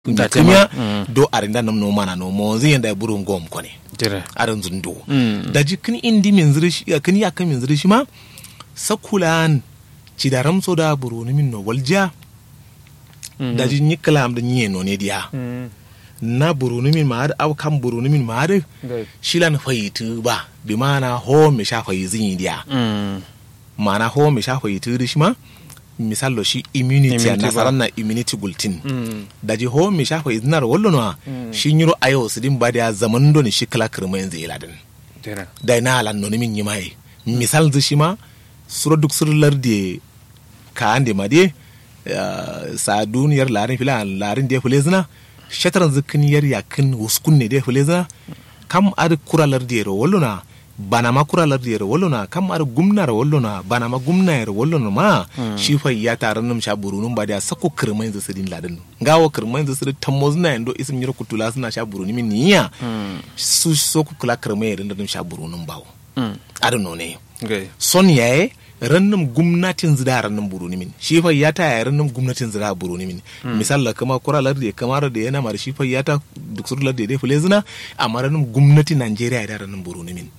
da kimya do arinda nam no mana no mo zin da buru ngom kone jira arin zundo da jikin indi min zirishi kin ya kan min zirishi ma sakulan ci da ramso da buru ni min no walja da jin yi kalam da nye no ne dia na buru ni min ma da au kan buru ni min ma da shilan fayitu ba bi mana ho me sha fayi zin dia mana ho me sha fayitu shi ma misalo shi immunity a Immunity ba. nasarar na immunity bulletin da ji ho mi shafa izinar wallo na shi nyiro ayo su din ba da zaman do ni shi kala kirma yanzu ila din jira da na alan no min yi mai misal zu shi ma suro duk sur larde ka ande ma de eh, sa duniyar larin fila larin de fule zina shataran zikin yar yakin wuskun ne de fule zina kam ad kura larde ro wallo na bana ma kura larde ro wallo na kam ad gumna ro wallo na bana ma gumna ro wallo na ma shi fa ya taran num sha burunun ba da sako kirma yanzu su din ladin gawo kirma yanzu su tammo zina yando isim nyiro kutula suna sha buruni min niya su soko kula kirma yanzu dum sha burunun bawo adon no ne gai son yaye rannum gumnatin zida rannum buruni min shi fa ya ta yaye rannum gumnatin zida buruni min misal la kama kura lardi kamar da yana mar shi fa ya ta duk sur lardi dai fule zina amma rannum gumnati Najeriya da rannum buruni min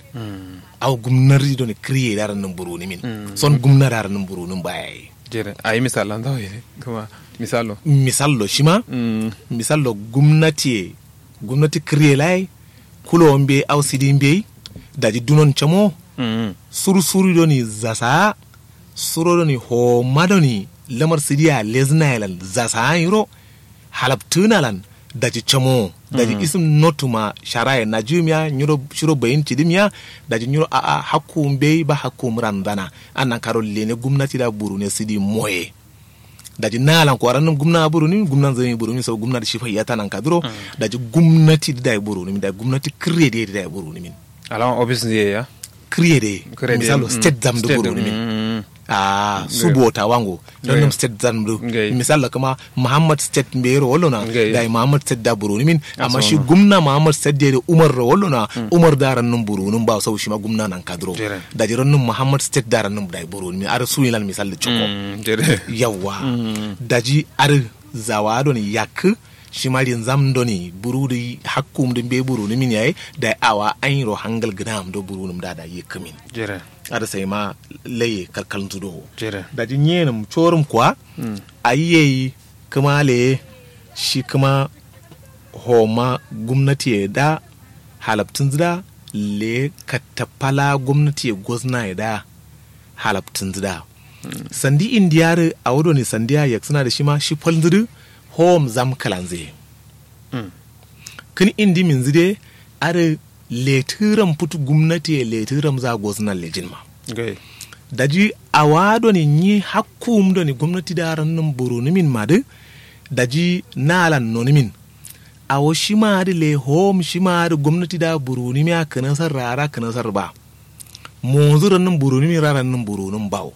aw gumnati don kriye da rannum buruni min son gumna da rannum burunun baya jira a yi misalan da ne kuma misalo misal lo shima misal lo gumnati gumnati kriye lai kulo mbe aw sidin be daji dunon chamo sursuri doni zasa suro doni homa doni lamar sidiya leznayalan zasa yiro halaptunalan daji chamo daji isim notuma sharaye na jumiya nyiro shiro bayin tidimiya daji nyiro a a hakkum be ba hakkum randana annan karo lene gumnati da buru ne sidi moye daji nalan ko aranum gumna buru ni gumna zani buru ni so gumna da shifa yata nan kadro daji gumnati da buru ni da gumnati krede da buru ni min alama office ne ya krede Krede, misalo mm. state zam da State, buru ni min mm. a subota wango don Ngai. nam state zan do Ngai. misalla kuma muhammad state mbero wolona Ngai. da muhammad state da buruni min amma so shi no. gumna muhammad state da umar ro wolona umar da ran nan burunun ba sau shi ma gumna nan kadro Jere. da jiran nan muhammad state da ran nan da buruni min ar suyilan misal da choko Mm, jira yawa daji ar zawado ni yak shi ma rin zam do ni burudi hakkum din be buruni min yayi da awa an ro hangal gnam do burunum da da yekamin jira ada sai ma laye kalkalin tudo jira da jin yenim corum kuwa a yi kuma le shi kuma homa gwamnati ya da halabtun zida le katapala gwamnati ya gozna ya da halabtun zida sandi indiyar a wado ne sandiya ya suna da shi ma shi falzidu hom zam kalanze Mm. kin indi min zide are letiram putu gwamnati ya letiram za gozna lejin ma gai daji a wado ni nyi hakkum do ni gwamnati da ran nan buru ni min madu daji nalan no ni min a wo shi ma da le hom shi ma da gwamnati da buru ni miya kana sar rara kana sar ba mo zuran nan buru ni mi raran nan buru nan bawo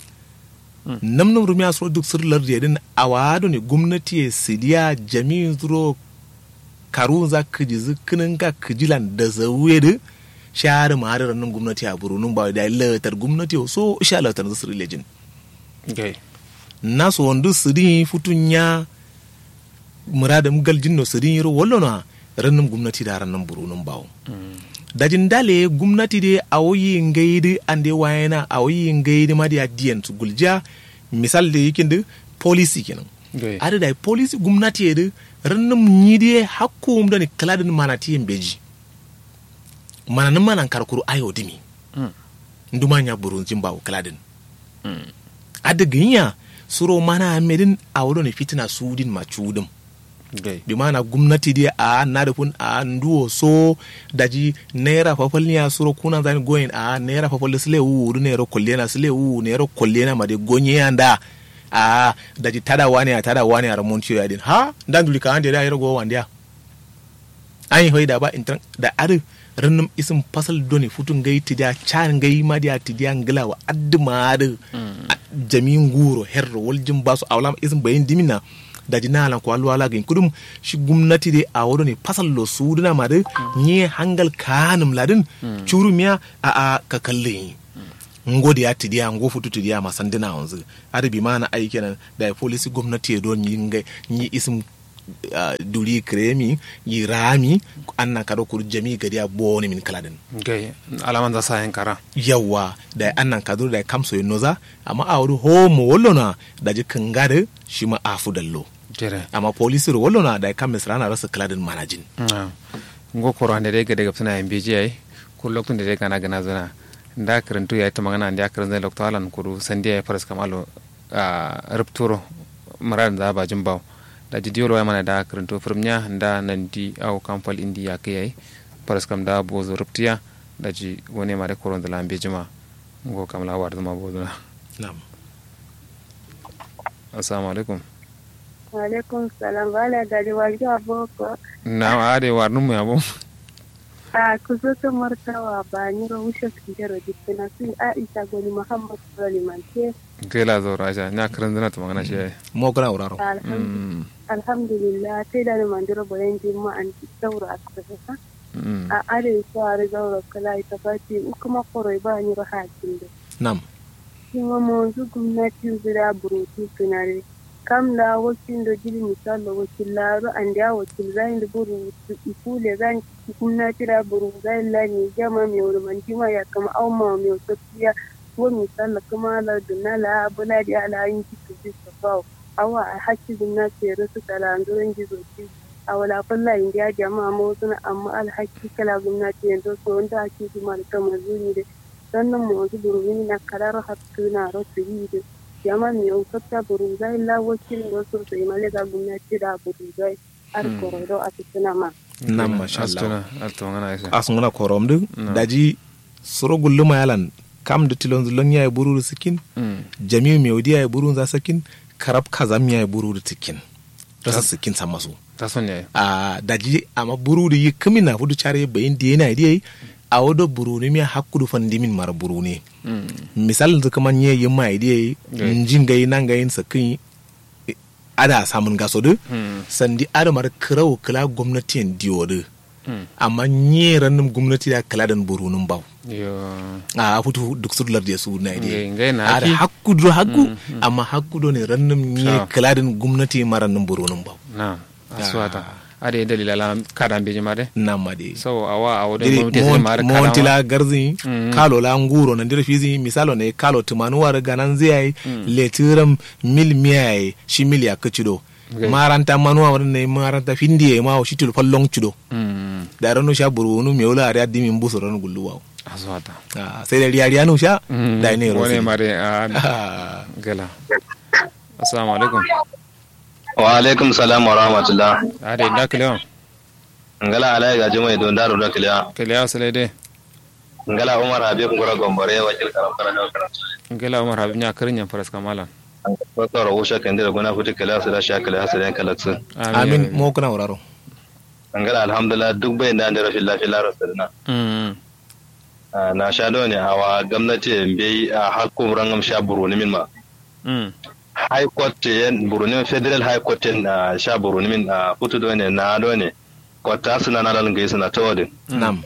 nam nam rumiya so duk sir lardi din a wado ni gwamnati ya sidiya jami'in zuro karu za ka ji zikinin ka kijilan da zauye da shahara ma da nan gwamnati a burunun ba da latar gwamnati so sha latar da sir lejin gai na so wanda sirin futun ya muradam galjin no sirin yiro wallo na rannan gwamnati da rannan burunun bawo dajin dale gwamnati de a woyi ngaidi ande wayana a woyi ngaidi ma da diyan su gulja misal da yakin da policy kenan gai ada da policy gwamnati ya da rannum nyidi hakkum da ni kaladin mana tiyin beji mana nan mana karkuru ayo dimi Mm. nduma nya burun jin bawo kaladin ada ginya suro mana medin a wodo ne fitina sudin ma chudum gai bi mana gwamnati dai a na da kun a nduwo so daji naira fafal niya suro kuna zani goyin a naira fafal sile wu du naira kollena sile wu naira kollena ma de gonye yanda a daji tada wani a tada wani a ramontiyo ya din ha dan duli ka ande da yaro go wandiya an yi hoida ba intan da ar rannum isim fasal doni futun gai tidia chan gai ma dia tidia ngila wa adduma da jamin guro herro waljin basu awlam isim bayin dimina da jinala ko alwala gin kudum shi gumnati de a wodo ne fasal lo suduna ma de nye hangal kanum ladin churumiya a a ka kalle ngodi ya tidiya ngo futu tidiya masandina wanzu adabi mana aiki nan da polisi gwamnati ya don yin nyi isim ah, duri kremi yi rami annan kado kur jami gadi a boni min kaladin gai alaman za sa yan kara yawa da annan kado da kamso yi noza amma a wuri homo wallona da ji kangare shi ma afu dallo jere amma polisir wallona da kam misrana rasa kaladin manajin Ah. ngo koro hande de gade gapsana en beji ay ko lokto de gana gana zana nda karantu ya ta magana nda karan zai lokto alan kuru sandi ay faras kamalo a rupturo maran da ba jimbaw da ji diolo mana da karantu firmnya nda nandi au kampal indi ya kai ay faras kam da bozo ruptiya da ji wone mare koron da lambe jima ngo kamla war da ma bozo na'am assalamu alaikum Alaikum salam wala gari wajen aboko na ade war numu ya bom a kuzoto martawa ba ni rahushe kinjero dikina su Aisha goni Muhammad Suleiman ke gela zo raja nya karan zana ta magana shi ay mo kana wuraro mm alhamdulillah sai da ni mandiro boyen jimma an daura asibiti mm a are so are daura kala ita fati kuma koroi ba ni rahatin da na'am kuma monzu gwamnati zira burutu tunare kam da wakil da jiri misal da wakil laro an da wakil zai da buru ikule zan gwamnati da buru zai lani jama mai wuri man jima ya kama au ma mai tafiya ko misal da kuma la dunala bula da ala yin kitu bi sabaw awa a hakki gwamnati ya rasu kala an zuwan gizo ci a wala kulla indiya jama'a ma wasu amma alhaki kala gwamnati yanzu so wanda ake kuma da kama zuni da sannan mu wanzu burumi na karar hattu na rasu yi da yama mi on katta buruzai la wakil do so sai male ga gwamnati da buruzai ar korodo a cikin ma na'am masha Allah astuna alto ngana isa asunguna korom din No. daji soro gulluma yalan kam da tilon zulon ya buru sikin mm jami'u mai wadiya ya buru za sakin karab kazam ya buru da tikin rasa sikin sa masu ta son yayi a daji amma buru da yi kami na fudu care bayin da yana da a wado buru ne mai hakkudu fandimin mara buru ne mm misalin da kaman yi yin mai da Okay. njin gai nan gayin sakin ada samun gaso da mm sandi adamar kirau kila gwamnati diyo da mm amma nye rannin gwamnati da kala dan burunin bau yo a futu duk su lar da su na ngai ide ngai na a da ki hakku do hakku amma hakku do ne rannin nye Ah. kala dan gwamnati ma rannin burunin bau na aswata ade dalila la kada beji made nan ma de so awa awo de diri mo te mare kada montila garzi Mm. kalo la nguro na ndira fizi misalo ne kalo tumanu war ganan zai letiram mil miyai shi mil ya kacido Okay. maranta manuwa wadda ne maranta findiye ma o shitul fallon cido mm da ranu sha burunu me wala ari addi min buso ranu gulluwa aswata Ah, sai da riya riya nu sha mm da ne ro wone sai mare a Ah, gala assalamu alaikum wa alaikum salam wa rahmatullah ade da kalewa ngala alai ga jumai don daru da kiliya kalewa sale de ngala umar habib ngora gombare wakil karam kana da karam ngela umar habib nya karinya faras kamala ko tsara wusha kan da gona futi kala su da shakala hasalan kalaksu amin mo kana wuraro ngala alhamdulillah duk bai da da rashin lafiya lara sadana mm na sha do ne awa gwamnati bai a hakku rangam sha buruni min ma mm high court yen buruni federal high court yen na sha buruni min a futu do ne na do ne kwata suna na lan gaisa na tawadin nam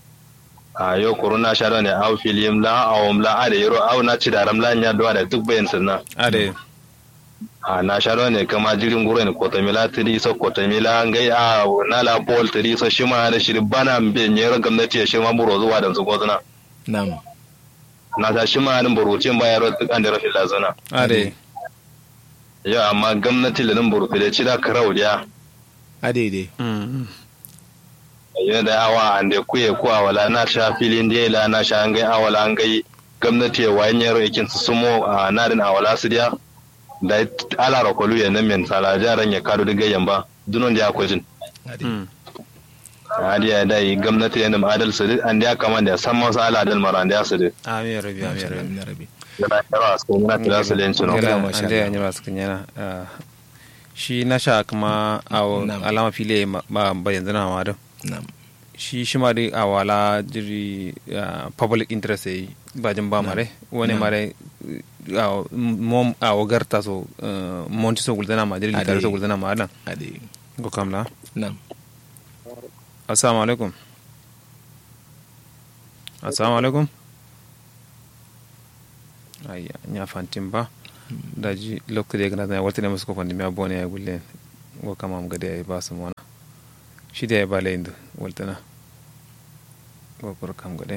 a yau corona sha do ne aw filim la awum la ade yoro aw na ci daram la nya do da duk bayan sunna ade a na sharo ne kama jirin gure ne kotamila tiri so kotamila ngai a na la bol tiri so shima da shiri bana mbe nyero gwamnati ya shima buro zuwa da zugo zuna nam na ta shima da burucin ba yaro duk an da rashin lazuna ade ya amma gwamnati da nan buru da ci da karau ya ade de mm yana da awa an da kuye ko awala na sha filin da la na sha ngai awala ngai gwamnati ya wayan yaro yakin su sumo a nadin awala su dia da ala rakolu ya nan men sala jaran ya kado da gayyan ba dunon da akwai jin ade mm hadi ya dai gwamnati yana ma adal su an da kama da san masu ala adal mara da su da amin rabi amin rabi amin rabi yana yawa su na tira su len suno Gela, gela masha ande Allah. anyira sukan yana ah, shi na sha kuma a Na'am. alama fili ma ba ba yanzu na ma da nam shi shi ma dai a wala jiri ah, public interest yi ba jin ba mare wani Na'am. mare ah, mom a wagarta so ah, monti so guldana ma jiri litare so Ade. guldana ma dan ade go kamla nam assalamu alaikum assalamu alaikum ayya nya fantin ba da ji lokacin da ya gana zai wata ne masu kofan da miya bone ya gulle go kama am gade ay ba su mona shi da ya ba layin waltana go kur kam gade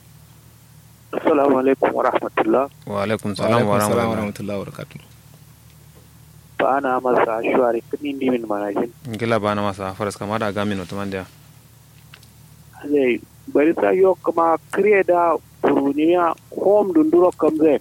Assalamu alaikum wa rahmatullah. wa alaikum wa salam wa alaikum salam wa rahmatullah rahmatullahi wa barakatuh Ba ana masa shuwari kudin dimin manajin. ngila bana masa faras kama da gamin otomandia Zai bari sa yo kuma kire da buruniya home dunduro kamze.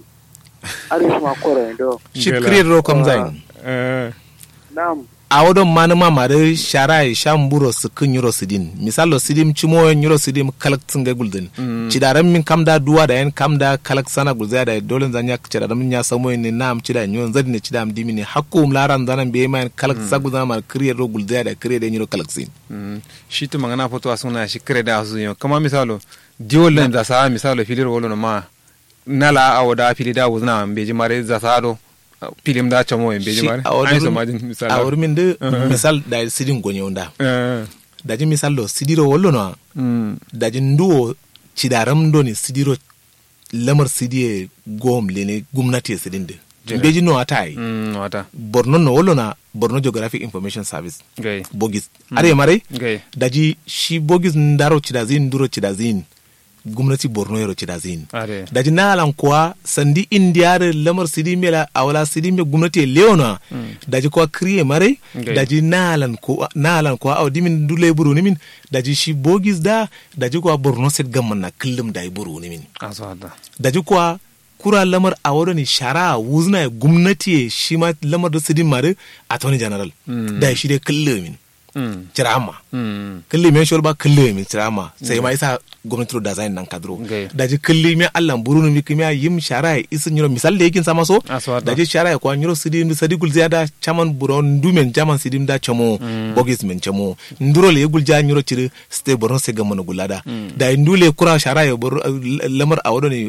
Aris ma kore do. shi Ngela. create ro kam zain eh Nam a wodon manuma mare shara e shamburo su kun yuro sidin misalo sidim chimo yuro sidim kalak tsinga guldin Mm. cidaran min kamda duwa da yan kamda kalak sana gulza da dole zan ya cidaran min ya samo ne nam cida nyon zadi ne cida am dimini hakku laran zanan be man kalak sagu zana mar kriye ro gulza da kriye da yuro kalak sin Mm. shi tu mangana foto asuna shi kare da asu yo kama misalo diwol len da sa misalo filir wolo no ma nala awo da fili da wuzna beji mare za sa do filim da chamo en beji Shi mare a ai so wurin- majin a misalo wurin min de misal da sidin gonye onda eh da ji misal lo sidiro wollo no mm da ji nduwo cidaram do ni sidiro lamar sidiye gom lene gumnati e sidin de Jere. beji no atai mm wata borno no wollo na borno geographic information service gai bogis are mare gai daji shi bogis ndaro cidazin nduro cidazin gumnati borno yero cidazin are daji nalan kuwa sandi indiyare lamar sidi mela awala sidi me gumnati e leona daji kuwa kriye mare Okay. daji nalan kuwa nalan kuwa aw dimin dule buru nimin daji shi bogis da daji kuwa borno set gamman na kullum da buru nimin aso hada daji kuwa kura lamar a wado ni shara wuzna ya gumnati e shi ma lamar da sidin mare attorney general Mm. da shi dai kullum min mm cirama mm kalli men shol ba kalli min cirama sai ma isa gwamnati da zain nan kadro Okay. daji kalli me Allah burunu mi kimya yim shara ya isin yiro misal da yakin sama so Aso hada. daji shara ya kwa yiro sidim sadi gul ziyada chaman buron dumen jaman sidim da chamo bogis men chamo nduro le gul ja yiro ciri ste boron se gamana gulada da indule kura shara ya bor lamar awodo ne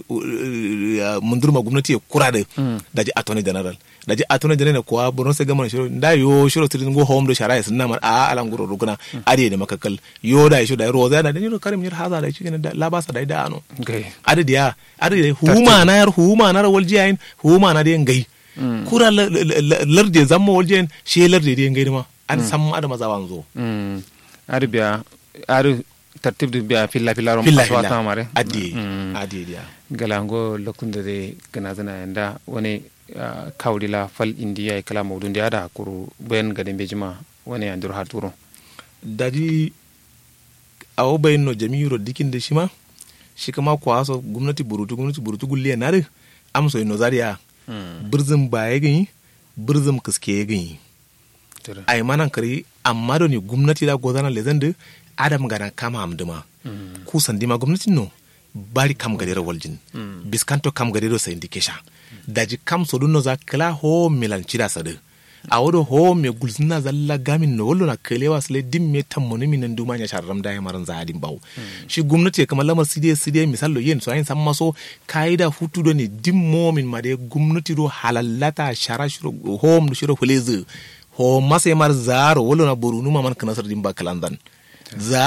mundurma gwamnati ya kura da daji attorney general daji attorney general kuwa boron se gamana shiro da yo shiro sidim go home do shara ya sinna mar a alan guro ruguna ade da makakal yo da shi da roza da yiro karim yir haza da shi da labasa da da ano gai adadi ya adadi huma na yar huma na rawal jiyayin huma na den gai kura la- la- la- larde zamma wal jiyayin shi larde den gai ma an san ma da maza wanzo mm ari biya ari tartib du biya filla filla rom filla aswa filla ta mare adi Mm. adi dia galango lokunde de gana zana yanda wani ah, kawdila fal indiya e kala mawdun de ada kuru ben gade bejima wani andur haturo dadi awo bayin no jami'iro dikin da shi ma shi kama kwaso gwamnati burutu gwamnati burutu gulle na da amso ino zariya birzin ba ya gani birzin kiske ya gani Tere. ai manan kare amma da ne gwamnati da gozana lezen da adam gana kama amduma ku sandima gwamnati no bari kam gadero waljin biskanto kam gadero sa indikesha daji kam sodu no za kala ho milan chida sadu a wodo ho me gulzina zalla gamin no wollo na kelewa sile dim me tammoni minan duma nya sharram da maran za adin bawo shi gwamnati kamar lamar sidiye sidiye misallo yen so ayin san maso kaida hutu do ne dim momin ma de gwamnati do halallata shara shiro home shiro huleze ho mase mar zaro wollo na borunu ma man kana sar dimba kalandan za